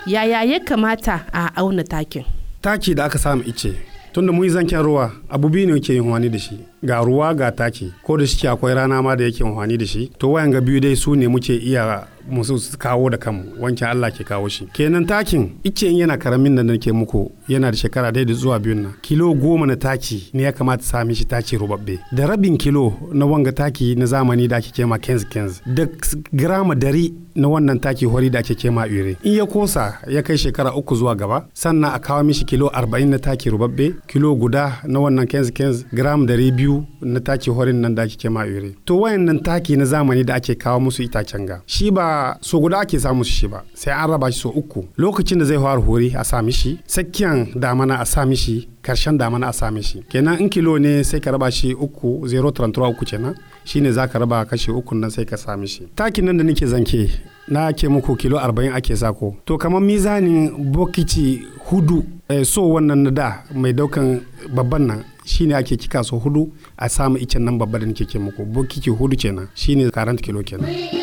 yaya ya kamata a auna takin taki da aka samu ice tunda mun yi zanken ruwa abu biyu ne ke yin wani da shi ga ruwa ga taki ko da shi akwai rana ma da yake wani da shi to wayan ga biyu dai su ne muke iya musu kawo da kanmu wancan Allah ke kawo shi kenan takin ice in yana karamin da nake muku yana da shekara da zuwa biyun nan kilo goma na taki ne ya kamata sami shi taki rubabbe da rabin kilo na wanga taki na zamani da ake kema kenz kenz da grama dari na wannan taki hori da ake kema ure in ya kosa ya kai shekara uku zuwa gaba sannan a kawo mishi kilo arba'in na taki rubabbe kilo guda na wannan kenz kenz gram dari biyu na taki horin nan da ake kema ure to wayannan taki na zamani da ake kawo musu itacen ga shi ba so guda ake samu shi ba sai an raba shi so uku lokacin da zai fara hori a sa mishi tsakiyan damana a sa mishi karshen damana a sa mishi kenan in kilo ne sai ka raba shi uku 0.33 uku kenan shine za ka raba kashi uku nan sai ka sa mishi takin nan da nake zanke na ke muku kilo 40 ake sako to kamar mizanin bokiti hudu eh, so wannan na da mai daukan babban nan shine ake kika so hudu a samu icen nan babba da nake ke muku bokiti hudu kenan shine 40 kilo kenan